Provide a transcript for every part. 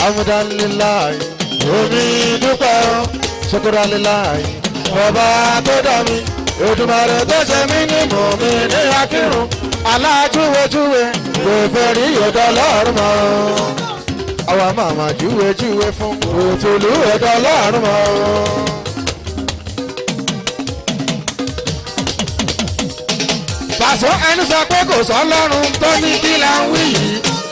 amúdánilláì omi dúpẹ́ o ṣokòrálíláì ọba tó dá mi Èdùmàrè tó ṣe mí ní mòmí ní akírun alájúwèjúwe kò fẹ́ rí ọ̀dọ́ lọ́rùn mọ́ àwa màmá júwèjúwe fún òtúlù ọ̀dọ́ lọ́rùn mọ́. Pàṣọ ẹni sọ pé kò sọ lọ́rùn tó ní kí là ń wí yìí.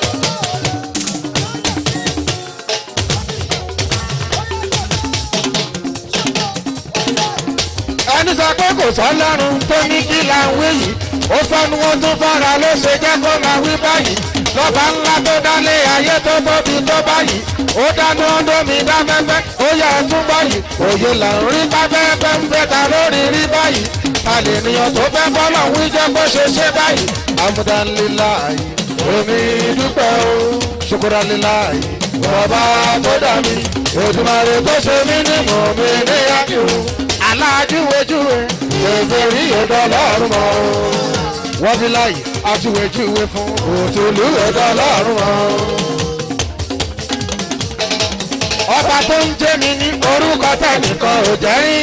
ẹni sọ pé kò sọ lọ́rùn tó ní kí là ń wí yìí. ó fẹ́nu wọn tún fara ló ṣe jẹ́ kó máa wí báyìí. lọ́ba ńlá tó dálé ayé tó tóbi tó báyìí. ó dáná ọdọ́mi dáfẹ́fẹ́ ó yẹ ẹtún báyìí. òye là ń rí pápẹ́pẹ́ ń fẹ́ ta lórí rí báyìí. àlènìyàn tó fẹ́ bọ́lọ̀ ń jẹ́ bó ṣe ṣe báyìí. amúdánilláì omi dúpẹ́ o ṣukuraliláì bàbá tó dà mí Èdùmàrè tó ṣe mí ní mọ̀mí ní akíwò alájúwèjúwe èfè rí ọ̀dọ́ lọ́rùn mọ́ wọ́n fi láyè ajúwèjúwe fún òtúlù ọ̀dọ́ lọ́rùn mọ́. ọba tó ń jẹ́ mi ní orúkọ tẹnìkan ò jẹ́ rí.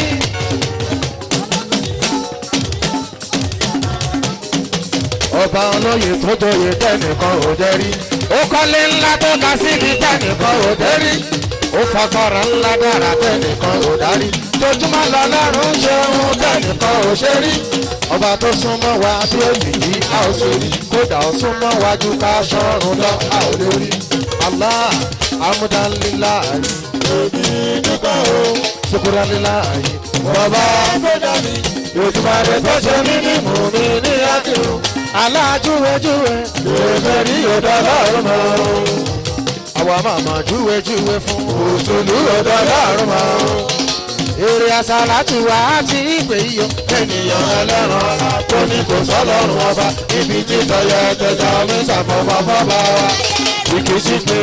ọba olóyè tó joyè tẹnìkan ò jẹ́ rí. ó kọ́lé ńlá tó ga síbi tẹnìkan ò jẹ́ rí. ó fagbára ńlá dára tẹnìkan ò dárí. tójúmọ́ lọ́lọ́run ṣe ohun tẹnìkan ò ṣe rí. ọba tó súnmọ́ wa bí òyìn yìí a ò ṣe rí. kódà ó súnmọ́ wa ju ká ṣọ́run lọ a ò lè rí. Allah amúdánilláì èmi dúpẹ́ o ṣukuraliláì bàbá tó dá mi Èdùmàrè tó ṣe mí ní mùmí ní akíru alájúwèjúwe èfè rí ọ̀dọ́ lọ́rùn mọ́ àwa màmá júwèjúwe fún òṣèlú ọ̀dọ́ lọ́rùn mọ́ èrè àsálàtù wa ti ìpè iyọ̀ ènìyàn ẹlẹ́ran tó ní kò sọ́lọ́run ọba ibi títọ́ yẹ tẹja mi ṣàfọ̀mọ́ fọ́ba wa ìkísí pé.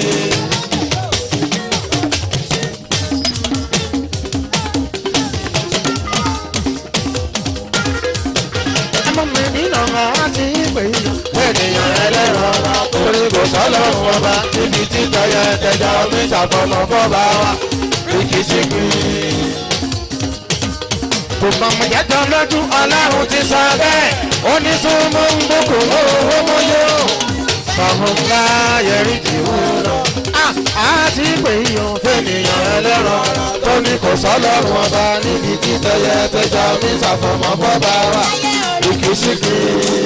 mi nínú máa ti pè é. ènìyàn ẹlẹ́ran orí kò sọ́lọ́run ọba níbi títọ́ yẹ tẹja omi ṣàfọ̀mọ́ fọ́ba wa rìkìṣì pé. kò mọ̀mọ́ jẹ́jọ́ lójú ọlọ́run ti sọ bẹ́ẹ̀ ó ní súnmọ́ ń bùkún owó mọ́yó. fàhùn ńlá yẹrí jì wú lọ. a ti pè é yan fẹ́nìyàn ẹlẹ́ran tó ní kò sọ́lọ́run ọba níbi títọ́ yẹ tẹja omi ṣàfọ̀mọ́ fọ́ba wa ìkísíkì.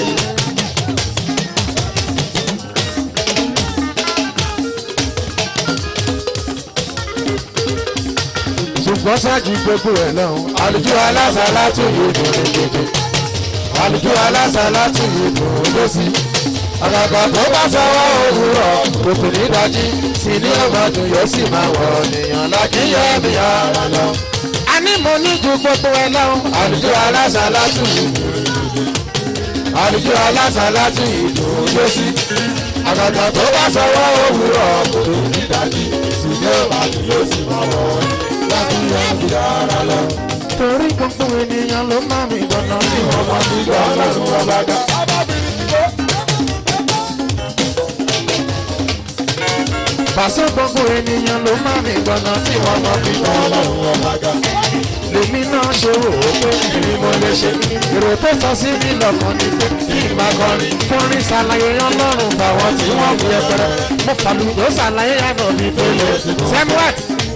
ṣùgbọ́n ṣáàjì gbogbo ẹ̀ náà àlùjọ aláṣà látún yìí dùn ní gbogbo àlùjọ aláṣà látún yìí dùn lọ́sí. àgàgà tó bá sọ́wọ́ òwúrọ̀ kòkò ní dájí sí ní ọmọdún yóò sì máa wọ̀ ọ̀nìyàn lákìyẹ́ mi ara lọ. a ní mo ní ju gbogbo ẹ̀ náà àlùjọ aláṣà látún yìí dùn àdìjú aláṣà láti ìdùn lọ́sí. àgàgà tó bá sọ̀rọ̀ òwúrọ̀ kò tó ní dájú ṣùgbọ́n ìbàdí yóò sì máa wọ̀ ọ́ láti yan ìdára lọ. torí gbogbo ènìyàn ló máa mi gbọ́nà tí wọ́n máa fi gbọ́ ọlọ́run ọba dá. Pàṣẹ gbogbo ènìyàn ló máa mi gbọ́nà tí wọ́n máa fi gbọ́ ọlọ́run ọba dá lèmi náà ṣe wò ó pé èmi mo lè ṣe èrò tó sọ sí mi lọ́kàn ni pé kí n máa kọrin kọrin ṣàlàyé ọlọ́run fáwọn tí wọ́n fi ẹpẹrẹ mo fàlùdó ṣàlàyé àná mi fẹlẹ̀ samuel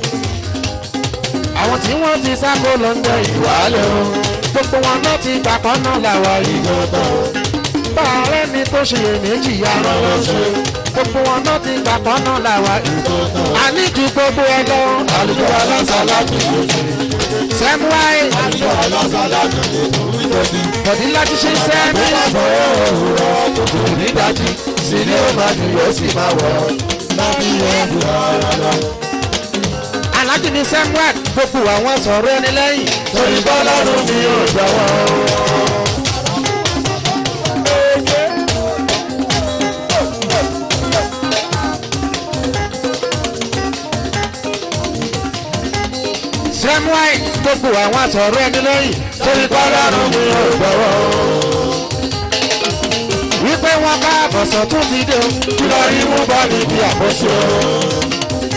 àwọn tí wọ́n ti sáko lọ ń jẹ ìwálẹ̀ o gbogbo wọn náà ti gbàpọ̀ náà làwa ìgbọ̀tọ̀ bá ọ̀rẹ́ mi tó ṣe èméjì ara wọn ṣe gbogbo wọn náà ti gbàpọ̀ náà làwa ìgbọ̀tọ̀ àníjù gbogbo ẹ lọ àlùkò aláṣà láti ìgbọ̀tọ̀ sẹ́muwáì. aṣọ ọlọ́sọ̀lá tó lè tó wí lóbi. bọ̀dí láti ṣe sẹ́mi. ọ̀pọ̀ òwúrọ̀ kòkò nídàájí sí ni ó máa dùn yóò sì máa wọ̀ ọ́. láti ẹ̀bù ọ̀rọ̀ lọ. alájí ni sẹ́muwáì gbogbo àwọn sọ̀rọ̀ ẹni lẹ́yìn. torí bọ́lọ́run mi ò jọ̀wọ́. samuel gbogbo àwọn sọ̀rọ̀ ẹni lẹ́yìn torí kọ́lọ́run mi ò gbọ́wọ́. wípé wọn bá àbọ̀sọ̀ tún ti dé o kí lọ rí mú bọ́ níbi àkóso.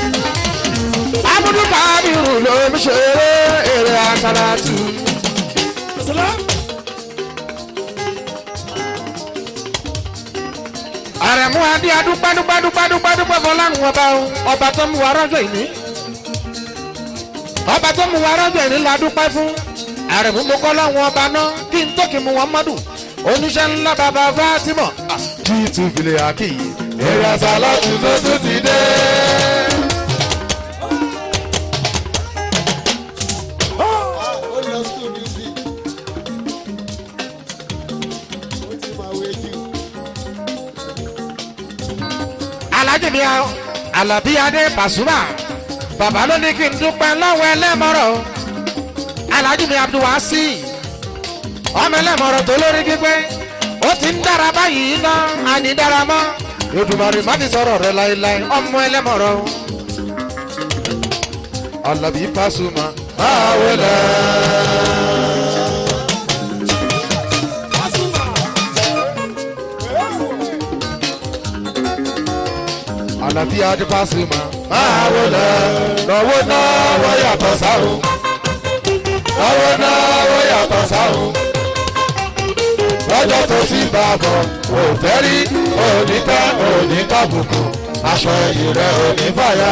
abudu kábírù ló ń ṣeré èrè àsálàtù. àrẹ̀mú adé adúpẹ́ dúpẹ́ dúpẹ́ dúpẹ́ dúpẹ́ fọlárun ọba o ọba tó mú wa rọ́jò ìní ọba tó mú wa rọ́jò ìní la dúpẹ́ fún àrẹ̀mú mo kọ́ láwọn ọba náà kí n tó kí mu wọn mọ́dù oníṣẹ́ ńlá bàbá Fatima kí tùbìlẹ̀ àkì èrè àsálàtù tó tún ti dé. ó lọ school music ó ti máa wé jù. alájì mi alábí adé Pasuma bàbá ló ní kí n dúpẹ́ lọ́wọ́ ẹlẹ́mọ̀rọ̀ alájì mi abdulwasi ọmọ ẹlẹ́mọ̀rọ̀ tó lórí gbígbé ó ti ń dára báyìí ná àní dára mọ́ Èdùmàrè má ti sọ̀rọ̀ rẹ láéláé ọmọ ẹlẹ́mọ̀rọ̀ alábí Pasuma máa wọlé. alábí adé Pasuma máa wọlé lọ́wọ́ náà wọ́n yàtọ̀ sáwọn lọ́wọ́ náà wọ́n yàtọ̀ sáwọn lọ́jọ́ tó ti bá a bọ̀ kò fẹ́ rí òní tẹ́ òní tàbùkù aṣọ ẹ̀yìn rẹ̀ òní fàyà.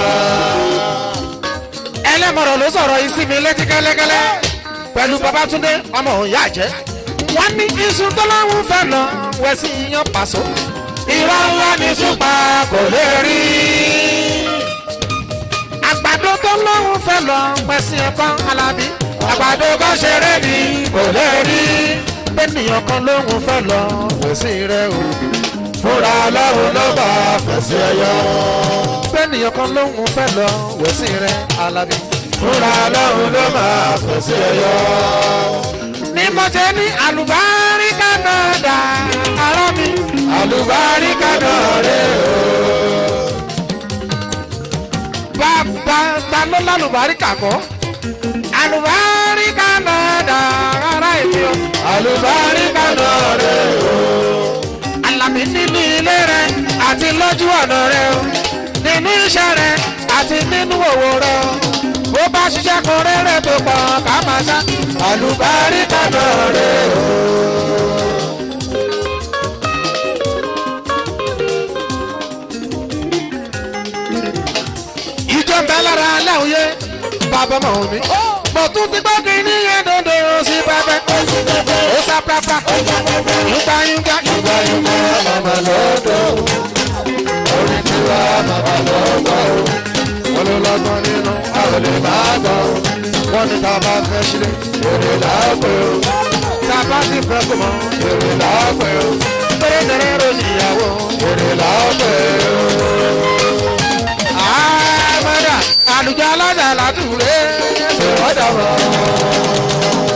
ẹlẹ́mọ̀rọ̀ ló sọ̀rọ̀ yìí sí mi létí kẹ́lẹ́kẹ́lẹ́ pẹ̀lú Babátúndé ọmọ òun yá jẹ́ wọ́n ní iṣu tó láwọn fẹ́ lọ wẹ̀ sí iyán pàṣọ irọ́ ńlá ní súpa kò lè rí. àgbàdo tó lóhùn fẹ́ lọ pẹ̀sìn ẹ̀kọ́ alábí. àgbàdo kan ṣeré ni kò lè rí. bẹ́ẹ̀nìyàn kan lóhùn fẹ́ lọ pẹ̀sìn rẹ̀ o. fúnra lọ́hùn ló bá fẹ̀sìn ẹ̀yọ́. bẹ́ẹ̀nìyàn kan lóhùn fẹ́ lọ wẹ̀sìn rẹ̀ alábí. fúnra lọ́hùn ló máa fẹ̀sìn ẹ̀yọ́. ní mo ṣe ní àlùbáríkà náà dà ará mi àlùbáríkà náà rè o. bàbá ta ló lálùbáríkà kọ́ àlùbáríkà náà dà rárá èmi o. àlùbáríkà náà rè o. Àlàbí nínú ilé rẹ àti lójú ọ̀nà rẹ o nínú iṣẹ́ rẹ àti nínú òwò rẹ o. bó bá ṣiṣẹ́ kan rere tó pọ̀ ká máa ṣá àlùbáríkà náà rè o. ìjọ ń bẹ lára aláwòye bàbá ọmọ mi. mo tún ti gbọ́ kí ní yẹn dodo sí pẹpẹ. ó sá pápá. yúgbà yúgbà yúgbà yúgbà màmá lọ́dọ̀. orí tiwa màmá lọ́dọ̀. wọ́n ló lọ́gbọ́n nínú àwọn lè má gbọ́. wọ́n ní tá a bá fẹ́ sílẹ̀ èrè láàpẹ̀ o. tá a bá ti fẹ́ kó mọ èrè láàpẹ̀ o. tẹ́lẹ̀ tẹ́lẹ̀ ròyìn ìyàwó èrè láàpẹ̀ o àmàdà àlùjọ alájà làtúrẹ́ ṣe ọ̀dà wọ̀.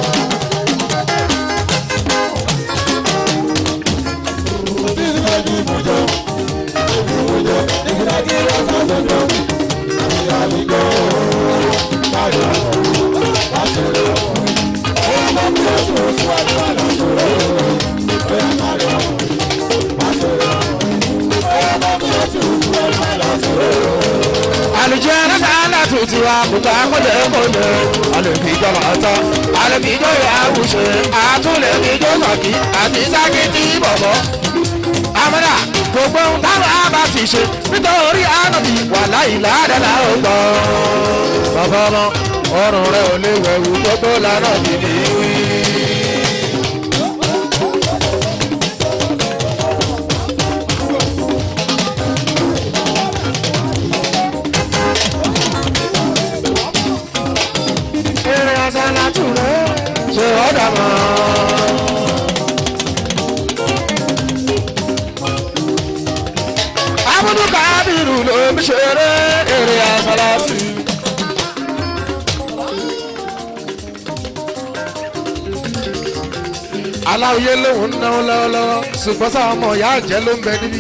àlùjọ alájà tuntun wa kùtà kọjá kọjá alẹ́bí ìjọ máa tán alẹ́bí ìjọ ìyàwó ṣe àtúnlẹ̀bí ìjọ sọ̀kì àti sákìtì bọ̀bọ̀. àmọ́dá gbogbo ohun táwọn àbá ti ṣe nítorí ànábì wà láì ládàlá ó gbọ́. bàbá ọmọ ọrùn rẹ ò lè wẹ̀wù gbogbo lànà bìbí wí. eré asálàtù rẹ̀ ṣe ọ̀dà mọ́. abudu kábírù ló ń ṣeré eré asálàtù. aláwòye lòun ń náwó lọ́wọ́lọ́wọ́ ṣùgbọ́n sáwọn ọmọ ìyá àjẹ́ ló ń bẹ níbí.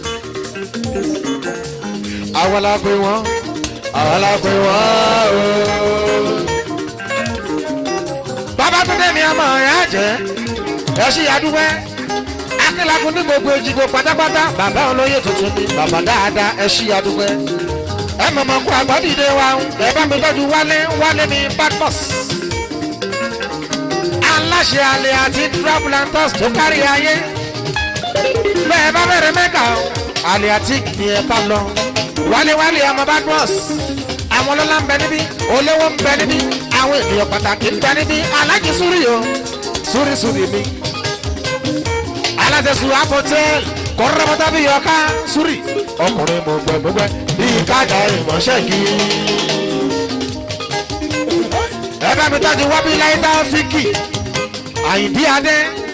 àwọn la pè wọ́n àwọn la pè wọ́n ooo babatunde mi ọmọ rẹ jẹ ẹ ṣí adúgbẹ akínlakùn ní gbogbo ejigbo pátápátá bàbá olóyè tuntun ni bàbá dáadáa ẹ ṣí adúgbẹ ẹ mọ̀mọ́ kó àgbọ̀dìde wa ẹ bá mi tọ́jú wálé wálé mi badmus. aláṣẹ alẹ́ àti travelantors tó kárí ayé. bẹ́ẹ̀ bá bẹ̀rẹ̀ mẹ́ka alẹ́ àti ni ẹ bá lọ. wálé wálé ọmọ badmus. àwọn ọlọ́lá ń bẹ níbí olówó ń bẹ níbí àwọn ènìyàn pàtàkì ń bẹ níbí alájí súrì o súrì súrì mi. aláṣẹ sùn àpótẹ́ẹ̀lì kọ́rọ́bọ́tà bí yọká súrì ọkùnrin mo gbẹ gbẹgbẹ bíi kájà ìmọ̀ṣẹ́ kí. ẹ bá mi tọ́jú wábí láyé táfíkì àyìndí adé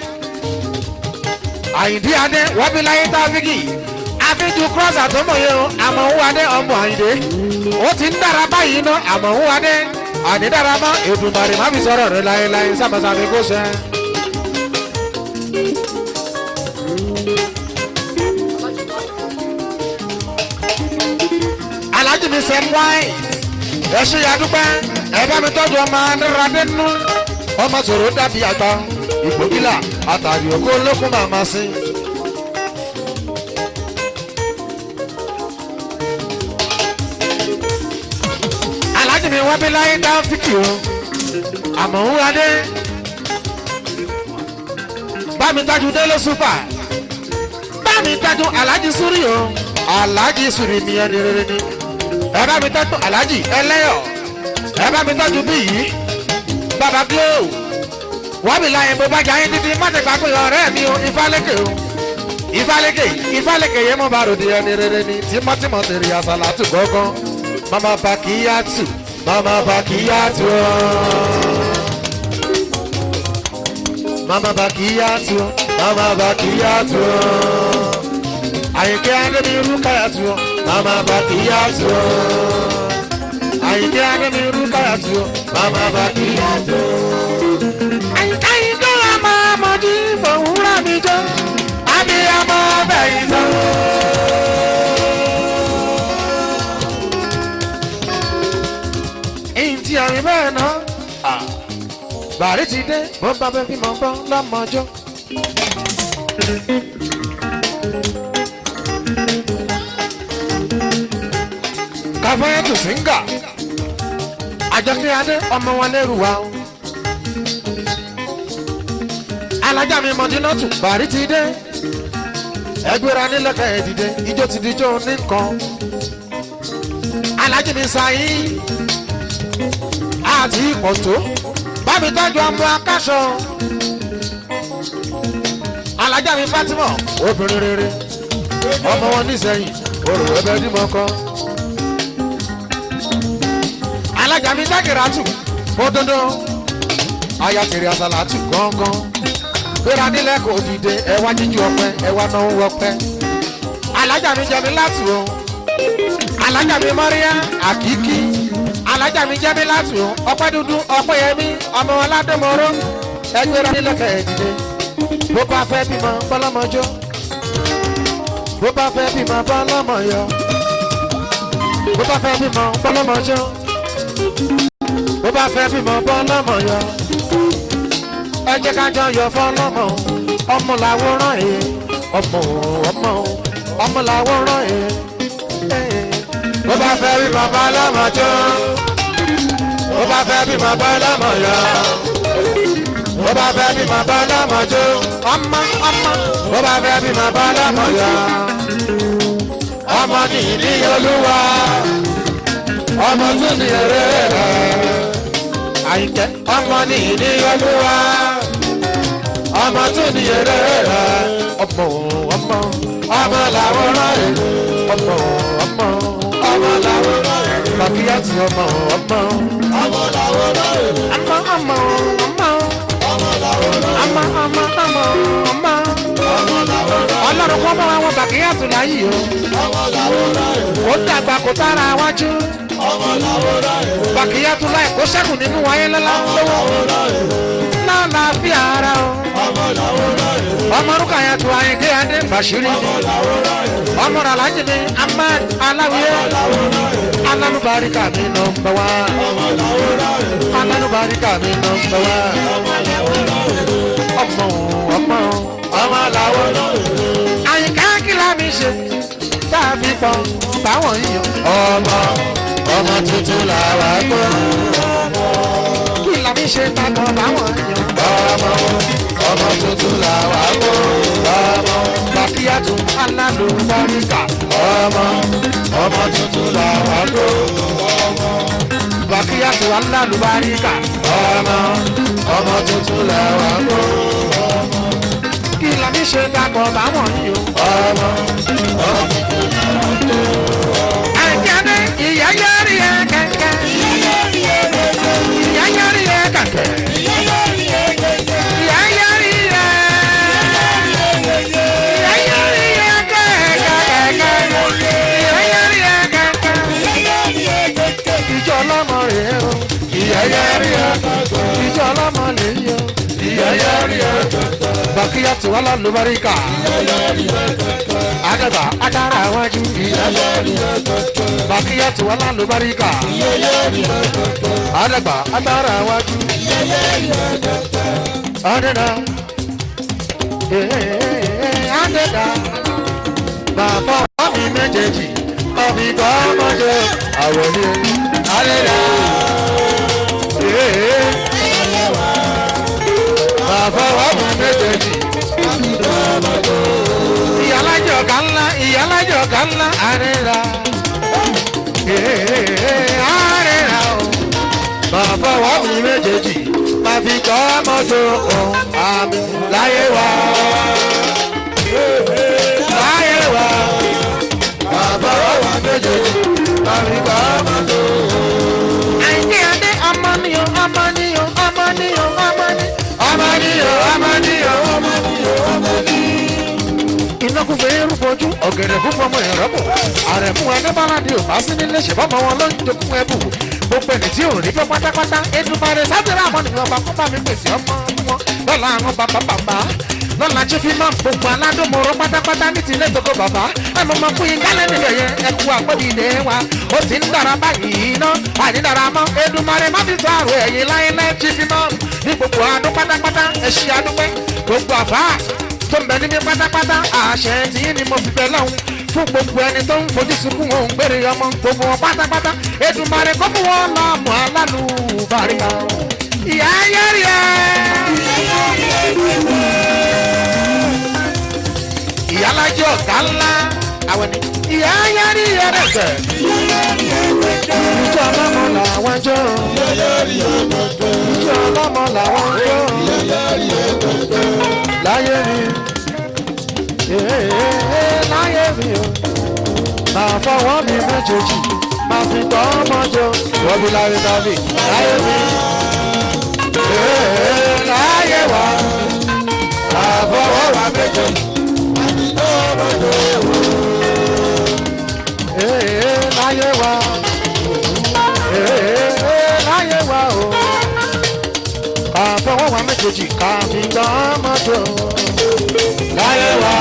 àyìndí adé wábí láyé táfíkì àfijù crosser tó mọ̀ yẹn o àmọ̀ òun adé ọmọ àyìndé ó ti ń dára báyìí ná àmọ̀ òun adé àní dára mọ́ èdùmàrè má fi sọ̀rọ̀ rẹ láéláé sábàsámi kó ṣe. alájí mi sẹ́m wáì ẹ ṣe yàdúpẹ́ ẹ bá mi tọ́jú ọmọ adúradé nú ọmọ sòrò dàbí àgbà ìgbògìlà àtàrí òkú olókùn màmá sí. alájí mi wá bí láyé dá fíkì o àmọ́ ń adé bá mi tọ́jú délé súpà bá mi tọ́jú alájí súrì o alájí súrì mi ẹni rere ni ẹ bá mi tọ́jú alájí ẹlẹ́yọ̀ ẹ bá mi tọ́jú bí yìí bàbá glo wọ́n mi láyé bó bá jẹ́ ayé títí má ti gbà pé ọ̀rẹ́ mi o ifálékè o ifálékè ifálékè yẹn mo bá ròde ẹni rere ni tímọ́tímọ́ tèrè àsàlátù gángan mama bakiyatu mama bakiyatu mama bakiyatu mama bakiyatu àyìnkẹ́ adébí rúkàyàtú mama bakiyatu àyìnkẹ́ adébí rúkàyàtú mama bakiyatu. àyìnkẹ́ yìí tó wà máa mọ̀jú fòwúrọ̀ mi jọ abiyamọ bẹ̀yìn sọ. èyí tí àrùn bẹ́ẹ̀ náà bàrí ti dé bó bá bẹ́ẹ̀ fi mọ̀ gbọ́ lọ́mọjọ́. kàfáyàtò síngà àjọkẹ́ adé ọmọ wọn lẹ́rù wa o. alájà mi mọ̀dínátù bàrí ti dé ẹgbẹ́ra nílẹ̀kẹ̀ ẹ̀ dìde ijó ti dijó ní nǹkan. alájì mi sáyé àti ipò tó bámi tọ́jú ọmọ akáṣọ. alájà mi fatima obìnrin rere ọmọ wọn nísẹyìn orò ẹbẹ dímọ kan. alájà mi sákìrátù bódódó aya tèrè àsàlátù gángan gbéra nílẹ̀ kò dìde ẹwà jíjú ọpẹ ẹwà náà ń wọpẹ. alájà mi jẹ mi látù o alájà mi mọ́ríyá àkíkí alájà mi jẹ́ mi láti o ọpẹ́ dúdú ọpẹ́ yẹmí ọmọ aládùnmọ́rọ́ ẹgbẹ́ rẹ nílẹ̀kẹ̀ ẹ̀dìdẹ bó bá fẹ́ bímọ bọ́lọ́mọjọ́ bó bá fẹ́ bímọ bọ́lọ́mọyọ bó bá fẹ́ bímọ bọ́lọ́mọjọ́ bó bá fẹ́ bímọ bọ́lọ́mọyọ ẹ jẹ́ ká jọ yọ fọ́lọ́mọ ọmọ làwòrán ẹ̀ ọmọ ọmọ ọmọ làwòrán ẹ̀ bó bá fẹ́ bí bàbá lọ́mọjọ́ bó bá fẹ́ bí bàbá lọ́mọyọ́ bó bá fẹ́ bí bàbá lọ́mọjọ́ ọmọ ọmọ bó bá fẹ́ bí bàbá lọ́mọyọ́ ọmọ ní ìní olúwa ọmọ tún ní eré rẹ àyíkẹ́ ọmọ ní ìní olúwa ọmọ tún ní eré rẹ ọmọ ọmọ ọmọ làwòrán rẹ ọmọ ọmọ ọmọ làwòrán rẹ bàbíyá ti ọmọ ọmọ ọmọ làwọn náà ọmọ ọmọ ọmọ ọmọ làwọn náà ọmọ ọmọ ọmọ ọmọ ọmọ làwọn náà ọlọ́run kọ́ mọ́ àwọn bàbíyá tó láyé o ọmọ làwọn náà ó dàgbà kó tára wájú ọmọ làwọn náà bàbíyá tó láì kó sẹ́kù nínú wáyé lọ́la lọ́wọ́ lọ́la fi ara o ọmọ làwọn náà ọmọ orúkọ yẹn tó ayíǹde adé bàṣírí ọmọ rẹ̀ alájí ni ahmed aláwìyé alálùbáríkà mi nọmba wá alálùbáríkà mi nọmba wá ọmọ ọmọ ọmọ làwọn àyíká kìlá mi ṣe tá fi pọ̀ báwọn yíyan. ọmọ ọmọ tuntun làwa gbọ́. kí la fi ṣe takọ̀ báwọn yíyan. ọmọ ọmọ tuntun làwa gbọ́. ọmọ bàkíyàtú alálùbáríkà. ọmọ ọmọ tuntun làwa gbọ́. bàkíyàtú alálùbáríkà. ọmọ ọmọ tuntun làwa gbọ́. kí la fi ṣe takọ̀ báwọn yíyan. ọmọ ọmọ tuntun làwa gbọ́. àjẹmí ìyá yẹrí ẹ kẹkẹ. ìyá yẹrí ẹ kẹkẹ. ìyá yẹrí ẹ. ìyá yẹrí ẹ kẹkẹ. ìyá yẹrí ẹ kẹkẹ. ìjọ ọlọ́mọ rèé o. ìyá yẹrí ẹ kẹkẹ. ìjọ ọlọ́mọ lè yọ. ìyá yẹrí ẹ kẹkẹ. bàkíyà tí wọ́n lọ lóbaríkà. àgàbà adára wájú. ìyá yẹrí ẹ kẹkẹ. bàkíyà tí wọ́n lọ lóbaríkà. àdàgbà adára wájú. àdàdà. àdàdà. bàbá mi méjèèjì ọbí kọ́ ọmọdé àwọlé àdàdà. bàbá mi méjèèjì ìyálàjọ kan ńlá ìyálàjọ kan ńlá àdàdà. àdàdà o bàbá wa mi méjèèjì máa fi kọ́ mọ́tò kan àmì láyé wa. láyé wa bàbá wa méjèèjì máa fi kọ́ mọ́tò kan. àìní adé ọmọ ni o ọmọ ni o ọmọ ni o ọmọ ni. ọmọ ni o ọmọ ni o ọmọ ni o ọmọ ni. iná kún fún irú bojú ọ̀gẹ̀dẹ̀ kún fún ọmọ ìrọ́pọ̀ àrẹ̀mú adébáládé ò bá sí nílé ṣèbọ́ ọmọ wọn ló ń jogún ẹ̀bù gbogbo ẹni tí ò rí fẹ́ pátápátá edumare sátẹ̀rẹ̀ àmọ́ nìkan ọba kọ́ba mi pèsè ọmọ wọn lọ́la àwọn bàbá bàbá lọ́la tí fi máa ń gbogbo aládùnmọ̀rọ̀ pátápátá ní tilẹ̀ tó kó bàbá ẹ̀mọ́ máa fún yín kálẹ̀ níbẹ̀ yẹn ẹ̀kú àpòdì ilé wa ó ti ń dára báyìí ná àní dára mọ́ edumare má fi sọ àrò ẹ̀yìn láyé lẹ́ tí fi máa ní gbogbo adó pátápátá ẹ̀ṣin adúpẹ́ gbogbo àfá tó ń bẹ níbi pátápátá àṣẹ tí ní mo fi bẹ lọ́hùn fún gbogbo ẹni tó ń fojú sunkún òun gbére ọmọ gbogbo wọn pátápátá Èdùmàrè kó fún wọn lọ́mọ alálùbáríkà ìyá yẹ́rì ẹ́. ìyálàjọ ọ̀gá ńlá àwọn ni ìyá yẹ́rì ẹ́ rẹ̀ gẹ̀. ìjọ ọlọ́mọ làwọn jọ. ìjọ ọlọ́mọ làwọn jọ. láyé mi láyé mi o máa fọwọ́ mi méjèèjì máa fi tọ́ ọmọ jọ wọ́bí láyé tàbí láyé mi láyé wa máa fọwọ́ wa méjèèjì máa fi tọ́ ọmọ jọ láyé wa láyé wa o máa fọwọ́ wa méjèèjì ká fi tọ́ ọmọ jọ láyé wa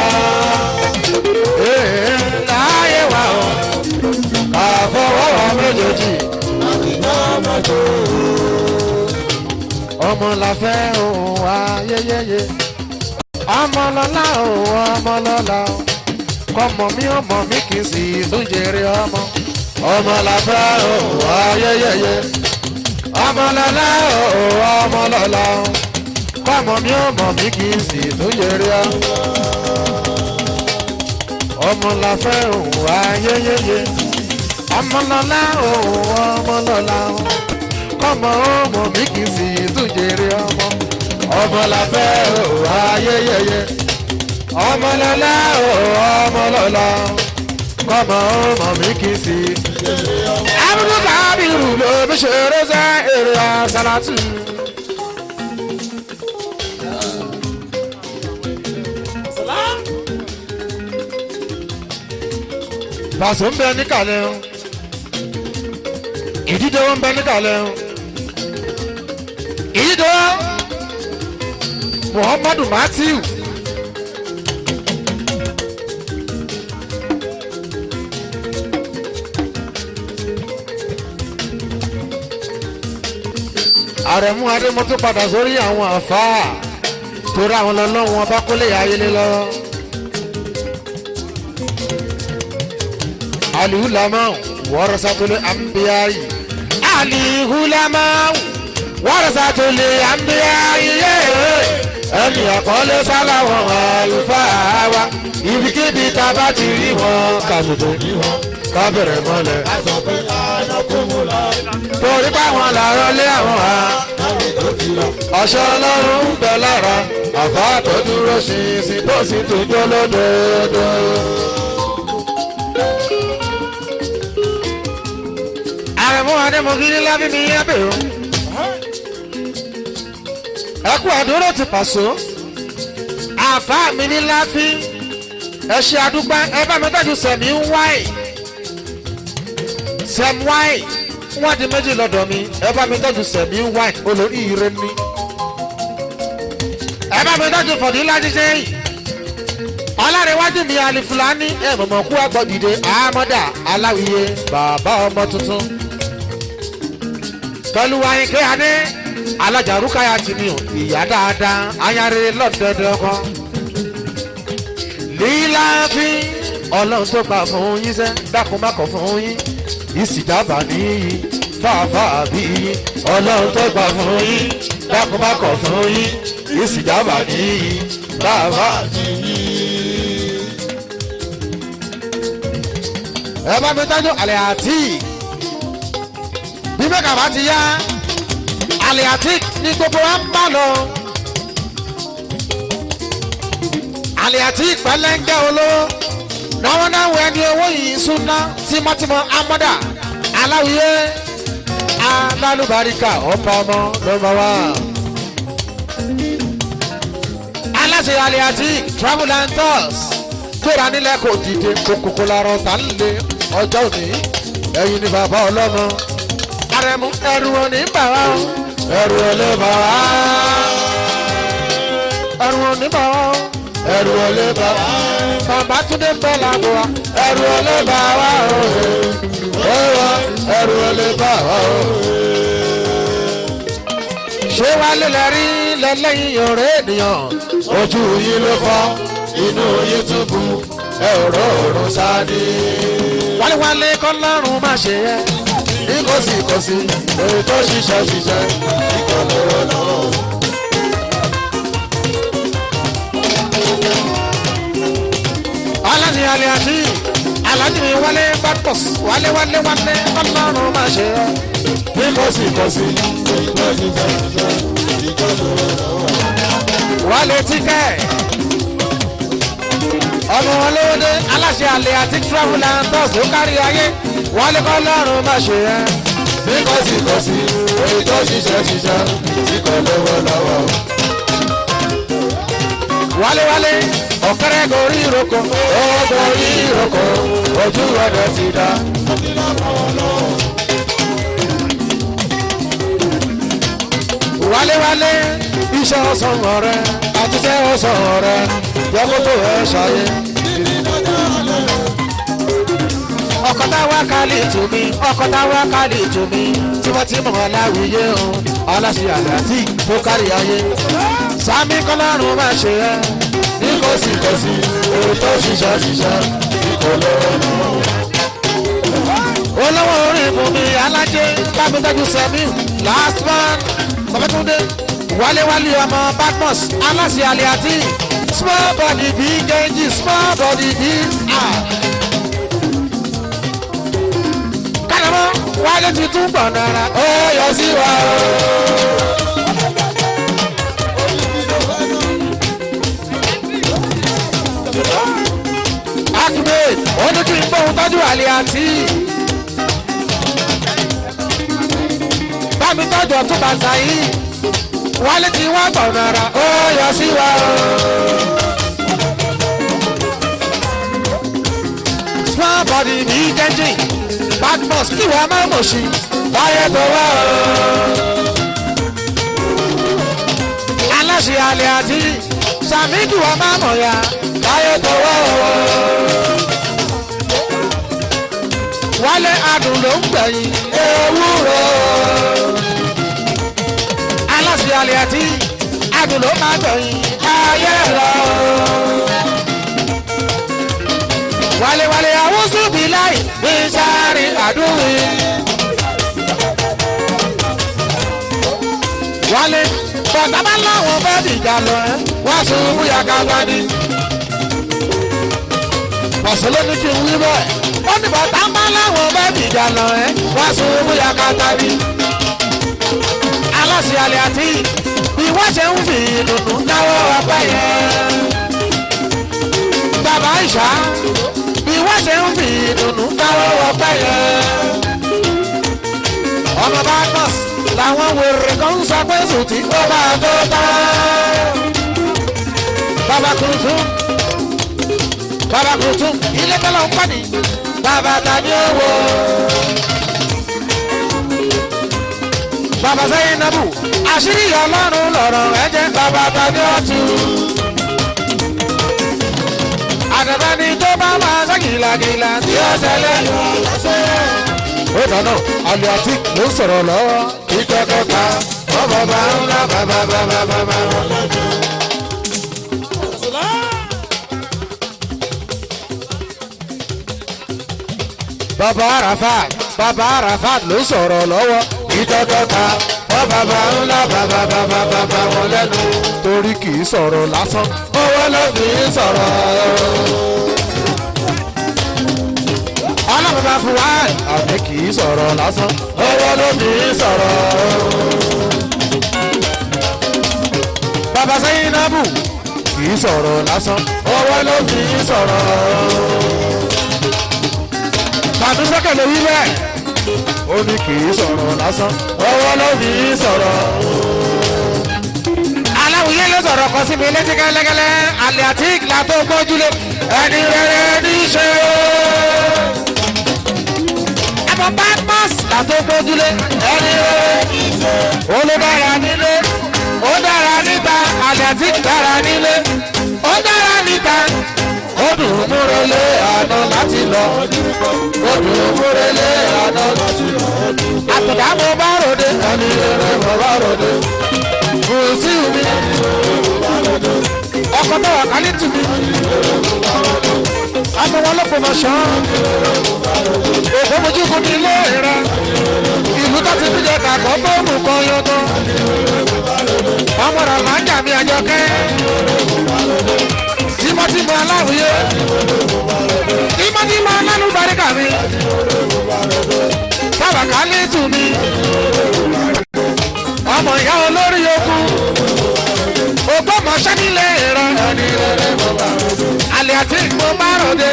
láyé wa o àfọwọ́wọ́ méjèèjì ọmọ la fẹ́ òun ayẹyẹyẹ ọmọ lọ́la òun ọmọ lọ́la kọ́mọ mi ọmọ mi kì í sì tún jèrè ọmọ ọmọ la fẹ́ òun ayẹyẹyẹ ọmọ lọ́la òun ọmọ lọ́la kọ́mọ mi ọmọ mi kì í sì tún jèrè ọmọ ọmọ la fẹ́ òun ayẹyẹyẹ ọmọlọ́lá òun ọmọlọ́lá kọ́mọ ọmọ mi kì í sì tún jèrè ọmọ ọmọ la fẹ́ òun ayẹyẹyẹ ọmọlọ́lá òun ọmọlọ́lá kọ́mọ ọmọ mi kì í sì jèrè ọmọ. abúlé kábírù ló fi ṣeré sẹ́ èrè àṣàlátù. Pàṣẹ ń bẹ níkàlẹ̀ o. Ìdíje wọn ń bẹ níkàlẹ̀ o. Ìdíje Muhammadu Matthew. Àrẹ̀mú Adémọ́tò padà sórí àwọn àfáà torí àwọn ọlọ́run ọba kólé ayélé lọ́wọ́. alihulama warasatule anbiyayi alihulama warasatule anbiyayi ẹni àkọlé sáláwọn àlùfáà wa ibikíbi tá a bá ti rí wọn kàtòtò ká bẹ̀rẹ̀ mọ́lẹ̀. Sọ pé ànàkùnmùlà torí báwọn làárọ̀ lé àwọn ha láti tó ti lọ. ọ̀ṣọ́ ọlọ́run ń bẹ lára àfa tó dúró ṣinṣin tó sì tún jó lódodo. àrẹ̀mú adémọ̀gírí lábí mi yá bèrò. ẹ kú àdúró ti pàṣọ. àfa mi ní láfi ẹ ṣe àdúgbò ẹ bá mi tọ́jú sẹ̀mí ń wáì sẹ̀m wáì wọ́n di méjì lọ́dọ̀ mi ẹ bá mi tọ́jú sẹ̀mí ń wáì olórí ire ní. ẹ bá mi tọ́jú fọ̀dílá jíjẹ́ yìí ọlárẹ̀wájú mi alifulani ẹ mọ̀mọ́ kú àgbọ̀ dìde àmọ́dà aláwìyé bàbá ọmọ tuntun pẹ̀lú ayínkẹ́ adé alájàrúkàyà tì mí o ìyá dáadáa ayáre lọ́dọọdọ kan líláàfin ọlọ́run tó gbà fún yín sẹ́ dákun má kọ̀ fún yín ìsìjábà níyì fàáfàá bí yín ọlọ́run tó gbà fún yín dákun má kọ̀ fún yín ìsìjábà níyì fàáfàá bí yín. ẹ bá mi tọ́jú àlẹ́ àtì bí mẹ́ka bá ti yá àlẹ́ àtì ní gbogbo wa ń bá lọ. àlẹ́ àti pẹlẹngẹ olówó náwọn náà wọ ẹni owó yìí súná tímọ́tímọ́ amọ́dà aláwìyé alálùbáríkà ọ̀pá ọmọ lọ́mọ wa. aláṣẹ àlẹ́ àti travel and tours gbéra nílẹ̀ kò dìde kókókó larọ tà ń lé ọjọ́ òní ẹ̀yin ni bàbá ọlọ́mọ arẹmú ẹrù òní bà wá o ẹrù òní bà wá ẹrù òní bà wá o ẹrù olè bá wa. bàbá túndé ń bẹ́ lágbo wa. ẹrù olè bá wa o. ó wá ẹrù olè bá wa o. ṣé wàá lélẹ̀ rí lẹ́lẹ́yìn ọ̀rẹ́ ènìyàn. ojú yín ló fọ́ inú yín tún bu ẹ̀rọ òrùn sáde. wálé-wálé kọ́ lọ́rùn má ṣe yẹ. ní kò sí kò sí èyí tó ṣiṣẹ́ ṣiṣẹ́ kíkọ́ lọ́wọ́ lọ́wọ́. aláni alẹ́ àti aláni mi wálé bàtọ́s wálé wálé wálé ọlọ́run máa ṣe ọ́. bí kò sí kò sí Ìgbà ṣiṣẹ́ ṣiṣẹ́ ìjọ lọ́wọ́ lọ́wọ́. wálé tíkẹ́. ọmọ wọn lówó dé aláṣẹ alẹ́ àti travel and tours ló kárí ayé wálé kọ́ ọlọ́run máa ṣe ẹ́. Bí kò sí kò sí èyí tó ṣiṣẹ́ ṣiṣẹ́ tí kò lọ́wọ́ lọ́wọ́. wálé wálé ọ̀kẹ́rẹ́ gorí ìrókò ó gorí ìrókò ojú ọ̀dọ̀ ti dá. wálé wálé iṣẹ́ ọ̀sán ọ̀rẹ́ àtúnṣe ọ̀sán ọ̀rẹ́ yọkótó ẹ̀ ṣayé. ọkọ̀ táwa kálí tù mí ọkọ̀ táwa kálí tù mí tí wọ́n ti mọ̀ láwùyé o aláṣẹ àgbàtì tó kárí ayé. sami kọ́lọ́run máa ṣe ẹ́ Bí kò sí kò sí èyí tó ṣiṣẹ́ ṣiṣẹ́ tí kò lọ́wọ́ lọ́wọ́. olówó orí ìbùnmi alájẹ bámidọ́jú sẹ́mi last man babatunde wáléwálé ọmọ badmus aláṣẹ àlẹ́ àti small body big engine small body big ah. kálọ̀mọ́ wálé ti tún gbọ̀n náírà ó yọ sí wa o. Ahmed ó ní kí n gbóhùn tọ́jú àlẹ́ àti. bámi tọ́jú ọtún bàtà yìí wálé tí wọ́n gbọ̀n náírà ó yọ sí wa o. small body ní jẹ́jì badmus kí wọ́n máa mọ̀ sí láyé tó wá o. aláṣẹ alẹ́ àti sàmídù wọ́n máa mọ̀ ya láyé tó wá o. wálé adùn ló ń gbẹ̀yìn ewúro. aláṣẹ alẹ́ àti adùn ló máa gbẹ̀yìn ayé lọ. wálewàle àwùsù bí láì bí sáré àdúgbò. wálé bọ̀dá bá láwọn fẹ́ dìjà lọ ẹ́ wá sùn bóyá kápá ní. pọ̀sẹ̀ ló ní kí n wí bẹ́ẹ̀ ó ní bọ̀dá bá láwọn fẹ́ dìjà lọ ẹ́ wá sùn bóyá kápá ní. aláṣẹ alẹ́ àti bí wọ́n ṣe ń fi dùnú náwó ọpẹ́ yẹn. bàbá ìṣá bí wọ́n ṣe ń fi dùnú náwó ọpẹ́ yẹn. ọmọ bá nọ́ọ̀sì làwọn wèrè kan ń sọ pé sùtì ó máa tó tán. bàbá kùtù bàbá kùtù ilé tọ́lọ̀ ń pàdé bàbá tàbí owó. bàbá sẹ́yìn nàbù àṣírí ọlọ́run lọ̀rọ̀ ẹ̀jẹ̀ bàbá tàbí ọ̀tún. àdàbà ni tó bá máa sọ gìlàgìlà tí ó ṣẹlẹ̀ yọ lọ́sẹ̀. ó dáná alẹ́ àti ló ń sọ̀rọ̀ lọ́wọ́ ìkẹ́kẹ́ pa ọmọ bá ń lá bàbá bàbá bàbá wọn lọ́jọ́. bàbá arafat bàbá arafat ló ń sọ̀rọ̀ lọ́wọ́ ìkẹ́kẹ́ pa ọmọ bá ń lá bàbá bàbá bàbá wọn lẹ́nu. torí kì í sọ̀rọ̀ lásán owó ló fi ń sọ̀rọ̀. ọlọ́run bá fún wa àmì kì í sọ̀rọ̀ lásán owó ló fi ń sọ̀rọ̀. bàbá sẹ́yìn nábù kì í sọ̀rọ̀ lásán owó ló fi ń sọ̀rọ̀. tàbí sẹ́kẹ̀lẹ̀ wí bẹ́ẹ̀ ó ní kì í sọ̀rọ̀ lásán owó ló fi ń sọ̀rọ̀. aláwìyé ló sọ̀rọ̀ kan síbi létí gẹ́lẹ́gẹ́lẹ́ àlẹ́ àti ìgbà tó gbójúlé ẹni rere ní í ṣe ẹ̀fọ́ badmus làtó gbójúlé ẹni rẹ̀ olùdára nílé ó dára níta atletic dára nílé ó dára níta ó dùn múrelé àná láti lọ ó dùn múrelé àná láti lọ àtọ̀dá mo bá ròde ẹni rẹ̀ mo bá ròde kùsì mi ọkọ̀ tó wà kálí tù mí àmọ́ wọn ló pọnà ṣán òkú mojúkú ní ilé rẹ ìlú tó ti fìjẹ kàkọ́ tó mú kan yọtọ ọmọ rẹ là ń jà mí àjọkẹ́ tímọ́tímọ́ aláwìyé tímọ́tímọ́ alálùbáríkà mi sábàkà ní tù mí ọmọ ìyá olórí yòókù ògbómọṣẹ́ nílé rẹ alẹ́ àti mo bá ròde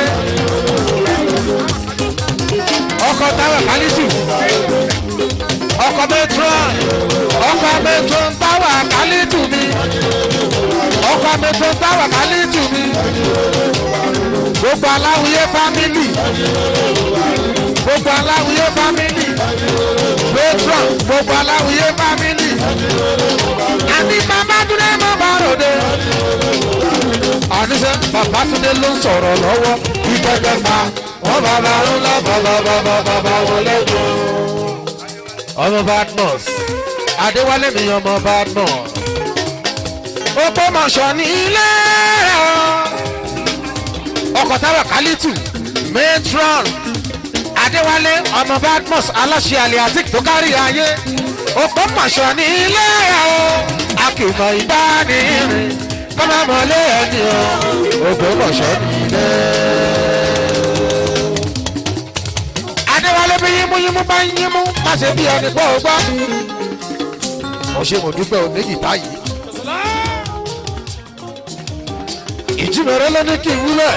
ọkọ̀ táwọn kálítù ọkọ̀ metron ọkọ̀ metron táwọn kálítù mi ọkọ̀ metron táwọn kálítù mi gbogbo aláwìyé fámìlì gbogbo aláwìyé fámìlì metron gbogbo aláwìyé fámìlì àti màmá dúró mọ́ bá ròde àníṣe babatunde ló ń sọ̀rọ̀ lọ́wọ́ ìgbẹ́gbẹ́ pa wọ́n bàbá ńlá bàbá bàbá bàbá wọlé jù. ọmọ badmus adéwálé mi ọmọ badmus opó mọ̀ṣọ́ ní ilé rẹ̀ ọkọ̀ táwọn kálítù matron adéwálé ọmọ badmus aláṣẹ aliatik tó kárí ayé opó mọ̀ṣọ́ ní ilé rẹ̀ akìmọ̀ ìbánirìn kọ́má mọ́lé ẹni o ògbómọ̀ṣọ́ nílé. adéwálé bí yímúyímú bá ń yímú má ṣe bí ẹni pọ̀ gbọ́. mo ṣe mo dúpẹ́ oníyì táyì. ìjímẹ̀rẹ́ ló ní kí n wúlẹ̀.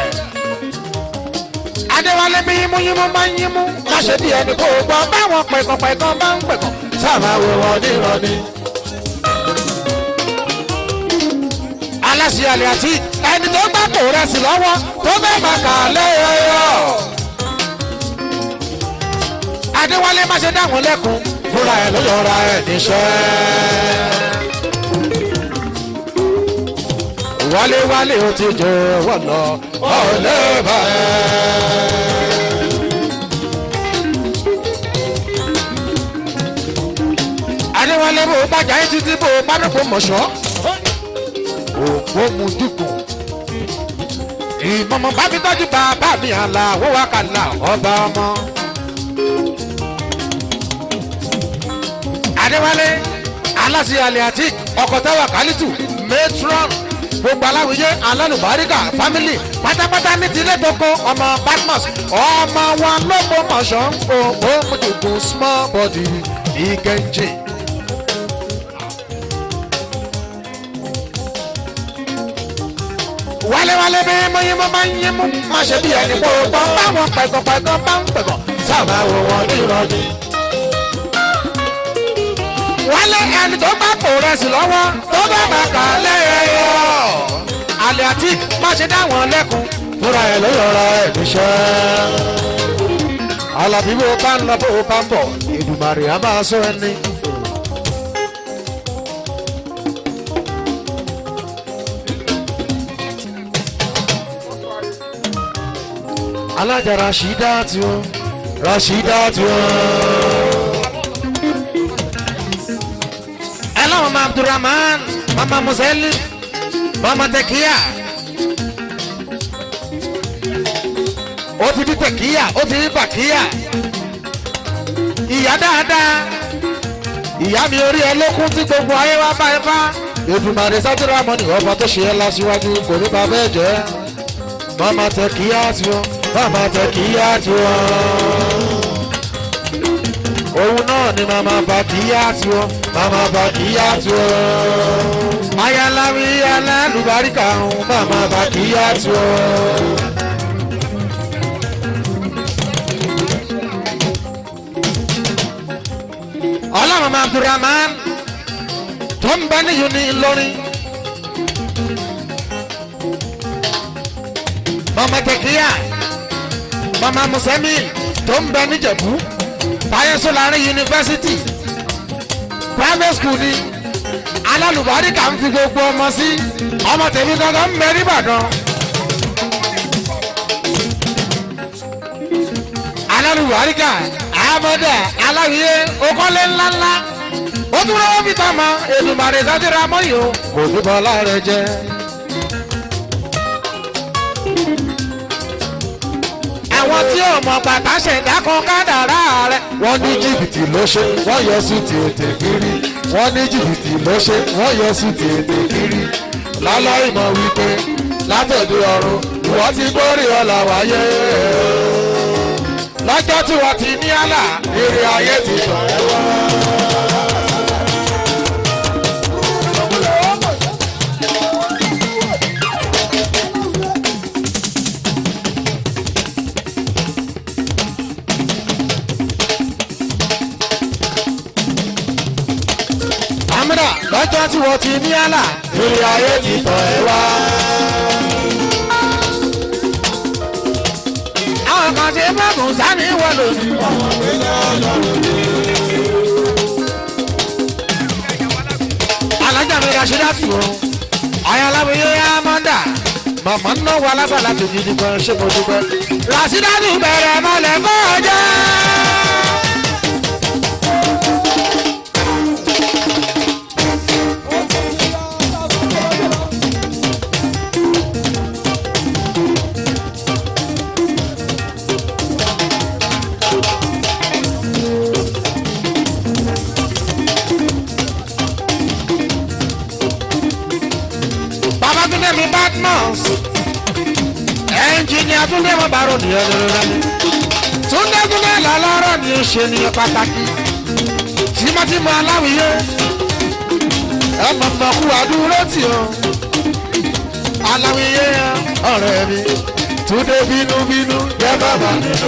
adéwálé bí yímúyímú bá ń yímú má ṣe bí ẹni pọ̀ gbọ́. báwọn pẹ̀kọ̀pẹ̀kọ̀ bá ń pẹ̀kọ̀ sáà máa wo wọn nírọ̀ni. aláṣẹ àlẹ àti ẹni tó gbà kó rẹ sí lọ́wọ́ tó fẹ́ máa kà á lẹ́yọ̀ọ́. adéwálé má ṣe dáhùn lẹ́kùn fúnra ẹ̀ ló yọra ẹ̀ níṣẹ́. wálé wálé ó ti jẹ wọ́n lọ ọ̀lẹ́ bá ẹ̀. adéwálé bò bàjá yín títí bò bá dọ̀pọ̀ mọ̀ṣọ́ ògbómùdùkùn ìmọ̀mọ̀ bá mi tọ́jú bàbá mi àlà wọ́wọ́ kàlà ọba ọmọ. adéwálé aláṣẹ aliatik ọkọtẹwà kálítù matron gbogbo aláwìyé alálùbáríkà family pátápátá ní tilé tókó ọmọ badmus ọmọ wọn lóko mọ̀ṣọ́ òpó mùtùkùn small body ìgẹ̀ǹjẹ̀. wálewálé bí mọyín mọ máa ń yín mú má ṣe bí ẹni pọ̀ pọ̀ báwọn pẹ̀gànpẹ̀gàn bá ń pẹ̀gàn sábà wò wọn ní ìrọ̀lẹ́ wálé ẹni tó bá kò rẹsì lọ́wọ́ tó bá bá kà lẹ́yẹyọ. àlẹ́ àti má ṣe dá wọn lẹ́kun. fúnra ẹ̀ ló yọra ẹ̀ níṣẹ́. alábí bó bá ń lọ bó bá ń bọ̀ ìdùmarè á máa sọ ẹni. alájà rasheeda tiwọn rasheeda tiwọn. Hello, Mama Abdurrahman, Mama Museli, Mama Tekia. Ó ti bí Tekia, ó ti bí Bakia. Ìyá dáadáa. Ìyá mi orí ẹ lókun tí gbogbo ayé wa bá ẹ bá. Èdùmàrè sátúrà mọ́nì ọba tó ṣe é lásìwájú kò ní bàbá ẹ̀ jẹ́. Mama Tekia tiwọn, Mama Tekia tiwọn òun náà ni màmá bàkíyà tí ó màmá bàkíyà tí ó. ayáláwí alálùbáríkà ń màmá bàkíyà tí ó. ọlọ́run abdulrahman tó ń bẹ níyù ní ìlọrin. mama tẹkíyà mama musemi tó ń bẹ níjẹ̀bú fàyẹ̀sọ láàrin yunifásitì private school ni alálùbáríkà ń fi gbogbo ọmọ sí ọmọ tèmi gangan ń bẹ nìbàdàn. alálùbáríkà àmọ́dá aláwìyé okọ́lé ńláńlá ó tún rọ́wọ́ fi tán mọ́ èdùmàrè sátìrà mọ́yò kò ní bọ́lá rẹ jẹ́. àwọn tí ò mọ̀ bàtà ṣẹ̀dá kan kádàrá rẹ̀. wọ́n ní jìbìtì ló ṣe wọ́n yọ sí tètè kiri wọ́n ní jìbìtì ló ṣe wọ́n yọ sí tètè kiri láláì mọ̀ wípé látòdì ọ̀run ìwọ́n ti gbórí ọ̀là wáyé lọ́jọ́ tí wọ́n ti ní àlà eré ayé ti tàn ẹ́ wá. àmìlà lọ́jọ́ tí wọ́n ti ní àlà eré ayé ti tàn ẹ́ wá. àwọn kan ṣe mọ́gùn sani wọ́n lòdì. alájà mi ra ṣe láti wọ́n ayáláwìyé amọ́ndà màmá ń náwó alásàlá tó gidi gan ṣé mo dúpẹ́. rasidatu bẹ̀rẹ̀ mọ́lẹ̀ kọjá. babatunde mi badmus ẹnjìnìà túndé mo bàrò ní ẹlẹ́rẹ́rẹ́ túndé túndé lọ́lọ́rọ́ ni ó ṣe ní pàtàkì tímọ́tímọ́ aláwìyé ẹ mọ̀mọ́ kú àdúró tì ó aláwìyé ọ̀rẹ́ mi túndé bínúbínú jẹ́ bàbá nínú.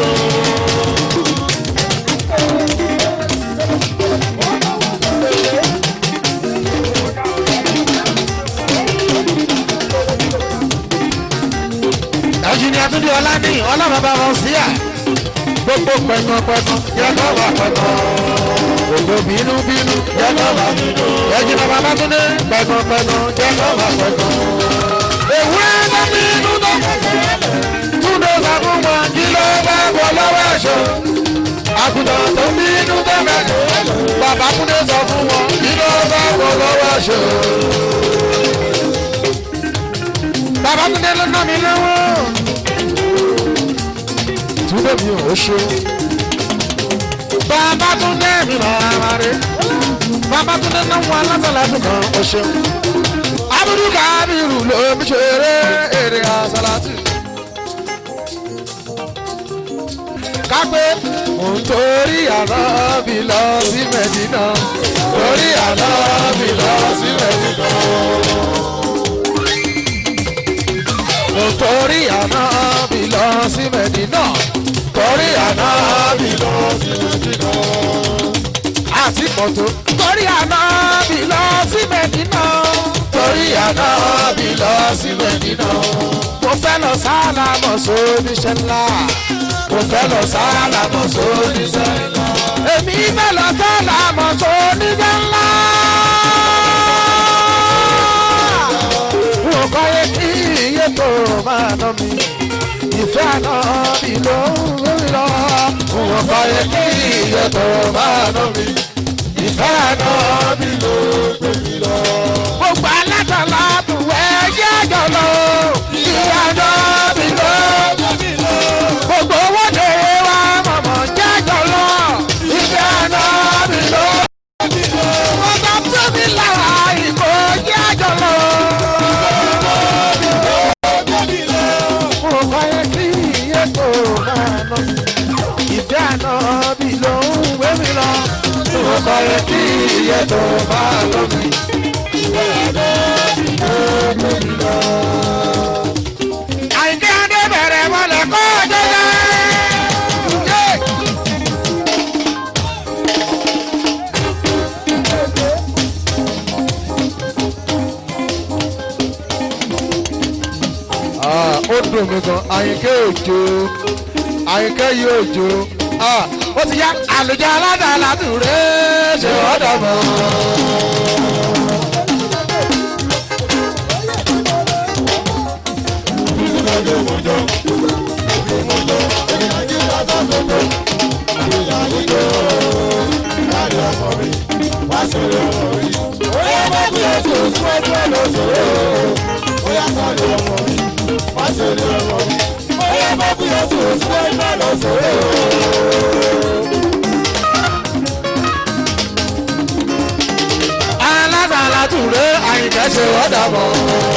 ẹnjìnìà túndé ọlá ní ọlọ́run bá wọn sí à gbogbo pẹ̀gànpẹ̀gàn yẹ kọ́ wà pẹ̀gàn gbogbo bínúbínú yẹ kọ́ wà bínú ẹnjìnìà bàbá túndé pẹ̀gànpẹ̀gàn yẹ kọ́ wà pẹ̀gàn. èwúrẹ́ bá bínú tó túndé sọ fún wọn kí ló bá bọ̀ lọ́wọ́ ẹ̀ṣọ́ àgùntàn tó bínú tó mẹ́jọ bàbá túndé sọ fún wọn kí ló bá bọ̀ lọ́wọ́ ẹ̀ṣọ́ Babátúndé ló ná mi lọ́wọ́. túbọ̀ mi ò ṣe Babátúndé mi bàbá rẹ̀. Babátúndé náà wọ alásàlátù kan. ó ṣeun Abudu Kabiru ló ń ṣeré èrè àsàlátù. Kápẹ́ mò ń torí àná mi lọ sí Mẹ́dínà. Torí àná mi lọ sí Mẹ́dínà. Mo torí àná mi lọ sí Mẹ́dínà. Torí àná mi lọ sí Mẹ́dínà. Àti mọ̀tò. Torí àná mi lọ sí Mẹ́dínà. Torí àná mi lọ sí Mẹ́dínà. Mo fẹ́ lọ sálámọ̀ sóníṣẹ́ ńlá. Mo fẹ́ lọ sálámọ̀ sóníṣẹ́ ńlá. Èmi fẹ́ lọ sálámọ̀ sóníṣẹ́ ńlá. Wọ́n kọ́ yé kí iye tó máa ná mi. Ìfẹ́ àná mi ló ń lórí lọ. Wọ́n kọ́ yé kí iye tó máa ná mi. Ìfẹ́ àná mi ló gbé mi lọ. Gbogbo alátàlá tù ẹ́ yẹ́ àjọ lọ. Ìfẹ́ àná mi ló gbé mi lọ. Gbogbo owó lè wá mọ̀mọ́ jẹ́ àjọ lọ. Ìfẹ́ àná mi ló gbé mi lọ. Wọ́n sọ fún mi lára ìkó jẹ́ àjọ lọ. Mo kọ́ yẹ kí iye tó máa ná. Ìfẹ́ àná mi ló ń gbé mi lọ. Mo kọ́ yẹ kí iye tó máa ná mi. Ìfẹ́ àná mi ló ń gbé mi lọ. Àyìnkẹ́ Adé bẹ̀rẹ̀ mọ́lẹ̀ kọ́ jẹ́jẹ́. Ah, ó dùn mí gan àyìnkẹ́ òjò àyìnkẹ́ yìí òjò Ah, Ó ti yá àlùjá aládàá látùrẹ́ ṣe ọ̀dà mọ́. aládàá látùrẹ́ àyìnkẹ́ ṣe ọ̀dà mọ́.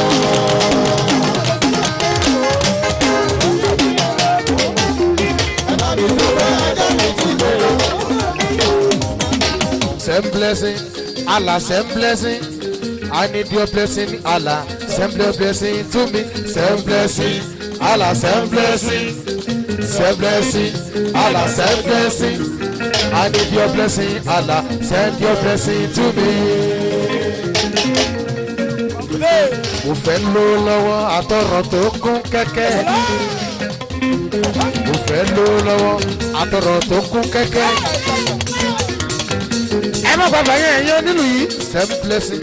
same blessing Allah same blessing I need your blessing Allah same blessing to me same blessing Allah same blessing same blessing Allah same blessing I need your blessing Allah send your blessing to me. mo fẹ́ ló lọ́wọ́ àtọ̀rọ̀ tó kún kẹ́kẹ́. mo fẹ́ ló lọ́wọ́ àtọ̀rọ̀ tó kún kẹ́kẹ́. ẹ má bàbá yẹn ẹ̀yọ́ nínú yìí. same blessing.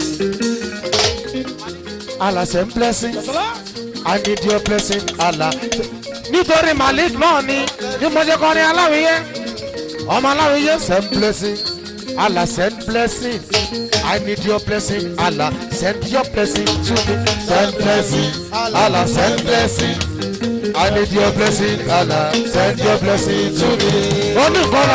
Allah same blessing. I need your blessing Allah. nítorí malik náà ni ní mo ṣe kọrin aláwìyé ọmọ aláwìyé same blessing. Allah send blessing. I need your blessing. Allah send your blessing to me. Send blessing. Allah send blessing. I need your blessing. Allah send your blessing to me. ó ní nǹkan